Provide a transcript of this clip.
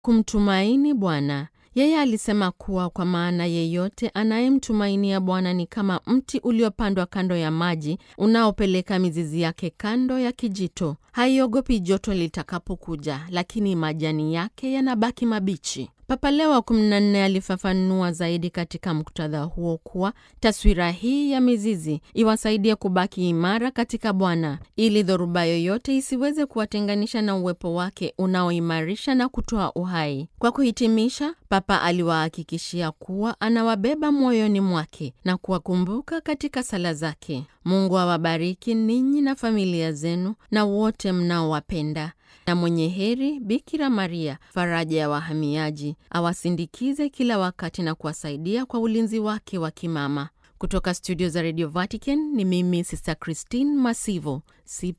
Kumtumaini Bwana. Yeye alisema kuwa kwa maana yeyote anayemtumainia Bwana ni kama mti uliopandwa kando ya maji, unaopeleka mizizi yake kando ya kijito. Haiogopi joto litakapokuja, lakini majani yake yanabaki mabichi. Papa Leo wa 14 alifafanua zaidi katika muktadha huo kuwa taswira hii ya mizizi iwasaidie kubaki imara katika Bwana ili dhoruba yoyote isiweze kuwatenganisha na uwepo wake unaoimarisha na kutoa uhai. Kwa kuhitimisha, Papa aliwahakikishia kuwa anawabeba moyoni mwake na kuwakumbuka katika sala zake. Mungu awabariki ninyi na familia zenu na wote mnaowapenda na mwenye heri Bikira Maria, faraja ya wahamiaji, awasindikize kila wakati na kuwasaidia kwa ulinzi wake wa kimama. Kutoka studio za Radio Vatican ni mimi Sister Christine Masivo, CP